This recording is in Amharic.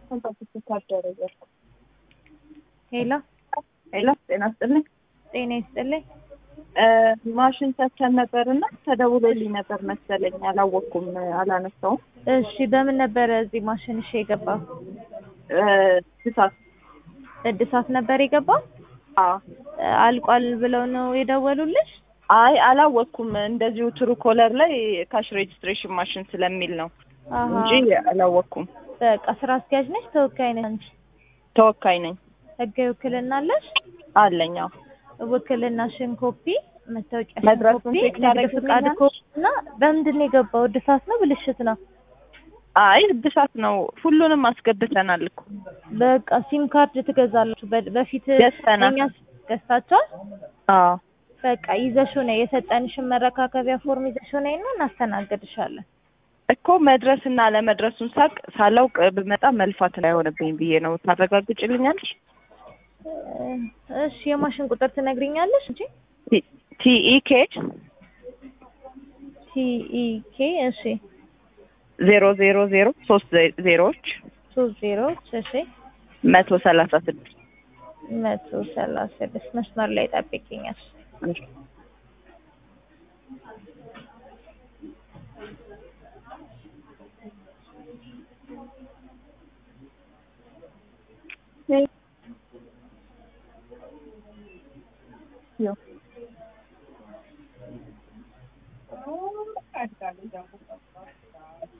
ሄሎ ሄሎ ጤና ይስጥልኝ። ጤና ይስጥልኝ። ማሽን ሰተን ነበር እና ተደውሎልኝ ነበር መሰለኝ አላወቅኩም፣ አላነሳውም። እሺ በምን ነበረ እዚህ ማሽን እሺ የገባው? እሳት እድሳት ነበር የገባው? አዎ። አልቋል ብለው ነው የደወሉልሽ? አይ አላወቅኩም። እንደዚሁ ትሩ ኮለር ላይ ካሽ ሬጅስትሬሽን ማሽን ስለሚል ነው አሃ። እንጂ አላወቅኩም። በቃ ስራ አስኪያጅ ነሽ? ተወካይ ነሽ አንቺ? ተወካይ ነኝ ህጋዊ ውክልና አለሽ? አለኝ። አዎ። ውክልናሽን ኮፒ፣ መታወቂያሽን መድረሱን ኮፒ፣ ቼክ ንግድ ፍቃድ ታደርጊልኛለሽ? ኮፒ እና በምንድን ነው የገባው? እድሳት ነው ብልሽት ነው? አይ እድሳት ነው። ሁሉንም አስገብተናል እኮ በቃ ሲም ካርድ ትገዛላችሁ። በ- በፊት ገዝተናል። እኛ ገዝታችኋል? አዎ። በቃ ይዘሽው ነይ። የሰጠንሽን መረካከቢያ ፎርም ይዘሽው ነይ እና እናስተናግድሻለን። እኮ መድረስና ለመድረሱን ሳቅ ሳላውቅ ብመጣ መልፋት እንዳይሆንብኝ ብዬ ነው። ታረጋግጭልኛለሽ? እሺ የማሽን ቁጥር ትነግሪኛለሽ እንጂ ቲኢኬ ቲኢኬ እሺ ዜሮ ዜሮ ዜሮ ሶስት ዜሮዎች ሶስት ዜሮዎች እሺ መቶ ሰላሳ ስድስት መቶ ሰላሳ ስድስት መስመር ላይ ጠብቂኛል።